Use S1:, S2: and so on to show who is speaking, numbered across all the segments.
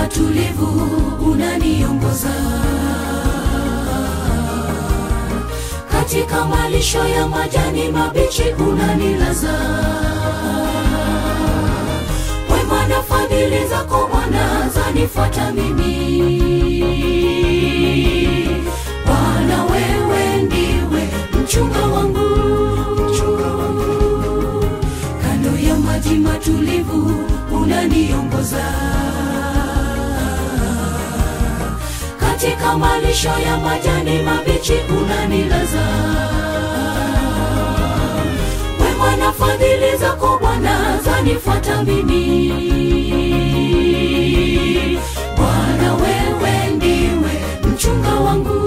S1: matulivu unaniongoza katika malisho ya majani mabichi unanilaza wema na fadhili zako Bwana zanifuata mimi Bwana wewe ndiwe mchunga wangu kando ya maji matulivu unaniongoza katika malisho ya majani mabichi unanilaza wema na fadhili zako Bwana zanifuata mimi Bwana wewe ndiwe mchunga wangu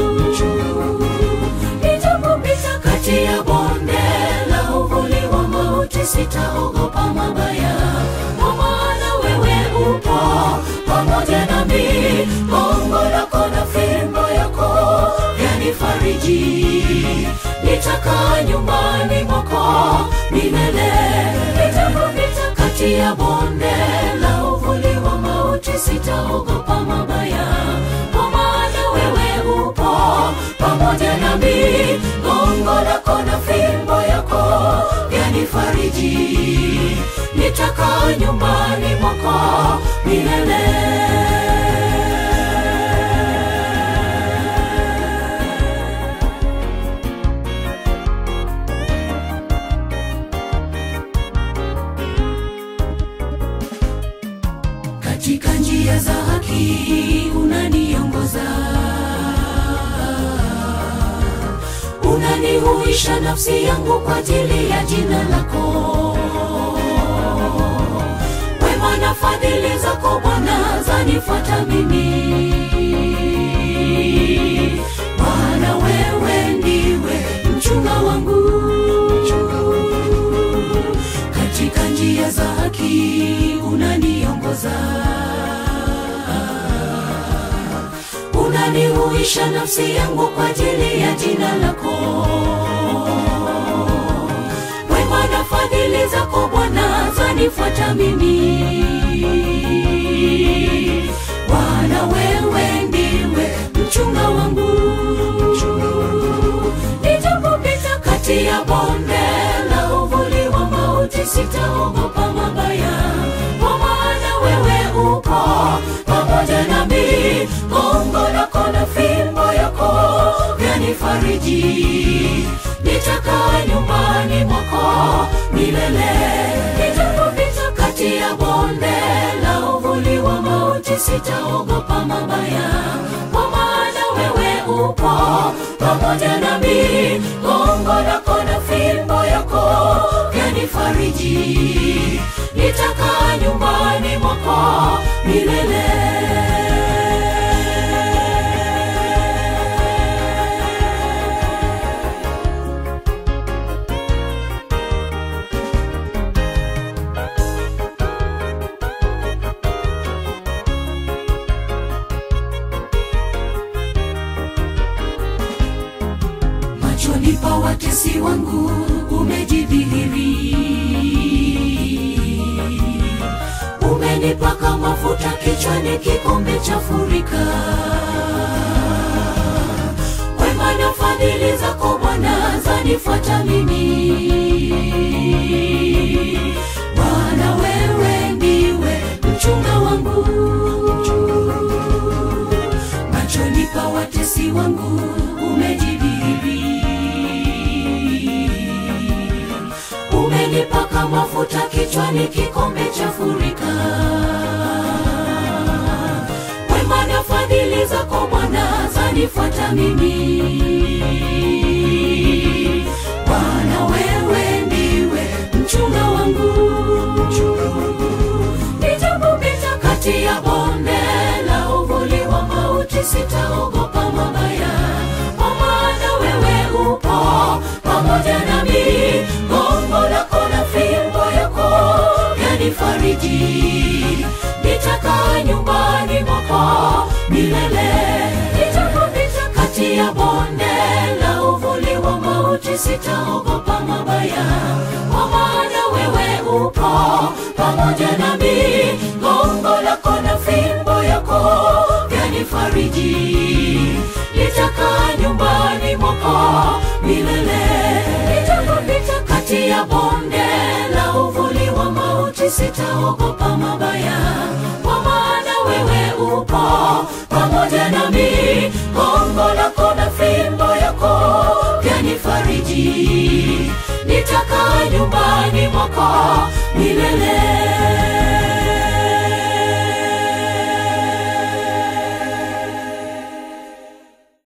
S1: nijapopita kati ya bonde la uvuli wa mauti sitaogopa mabaya kwa maana wewe upo pamoja nami gongo lako na fimbo yako yanifariji nitakaa nyumbani mwako milele nitapopita kati ya bonde la uvuli wa mauti sitaogopa mabaya kwa maana wewe upo pamoja nami gongo lako na fimbo yako yanifariji nitakaa nyumbani mwako milele katika njia za haki unaniongoza unanihuisha nafsi yangu kwa ajili ya jina lako wema na fadhili zako bwana zanifuata mimi bwana wewe ndiwe mchunga wangu katika njia za haki unaniongoza unanihuisha nafsi yangu kwa ajili ya jina lako wema na fadhili zako bwana zanifuata mimi bwana wewe ndiwe mchunga wangu nijapopita kati ya bonde la uvuli wa mauti sitaogopa mabaya kwa maana wewe upo pamoja nami gongo lako na fimbo yako vyanifariji nitakaa nyumbani mwako milele nitapopita kati ya bonde la uvuli wa mauti sitaogopa mabaya kwa maana wewe upo pamoja nami gongo lako na fimbo yako vyanifariji nitakaa nyumbani mwako milele machoni pa watesi wangu umejidhihiri umenipaka mafuta kichwani kikombe cha furika wema na fadhili zako bwana zanifuata mimi bwana wewe ndiwe mchunga wangu machoni pa watesi wangu umejidhihiri umenipaka mafuta kichwani kikombe cha furika wema na fadhili zako bwana zanifuata mimi bwana wewe ndiwe mchunga wangu nijapopita kati ya bonde la uvuli wa mauti sitaogopa mabaya kwa maana wewe upo pamoja nami gongo lako na fimbo yako yanifariji nitakaa nyumbani mwako milele nitapopita kati ya bonde la uvuli wa mauti sitaogopa mabaya kwa maana wewe upo pamoja nami gongo lako na fimbo kati ya bonde la uvuli wa mauti sitaogopa mabaya kwa maana wewe upo pamoja nami gongo lako na fimbo yako vyanifariji nitakaa nyumbani mwako milele